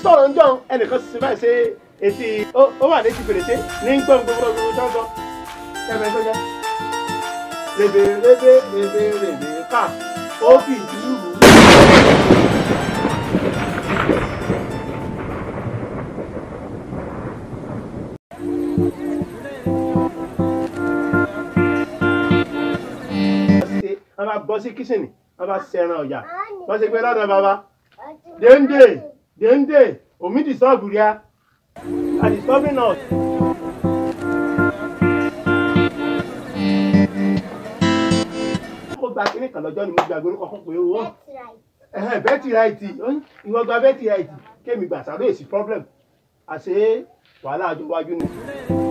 sọ̀rọ̀ ń jọ ẹnìkan sì báyìí ṣe etí ó wà létí fèrèsé ní gbọ́n gbogbo gbogbo tó ń sọ ẹgbẹ́ tó jẹ́ rèbè rèbè rèbè rèbè ká ó fi ìdílù rú. wọ́n bá bọ́ sí kíṣìnì wọ́n bá ṣẹran ọ̀yà wọ́n ṣe pé lọ́dọ̀ bàbá déńdé déńdé omi disturb ria are disturbing us. mo gba kínní kan lọ́jọ́ ni mo gbàgbé orúkọ fún pé owó bẹ́ẹ̀tì ráìtì ìwọ gba bẹ́ẹ̀tì ráìtì kémi gbà sáré èsì problem àṣé wàhálà àjọ wájú ni.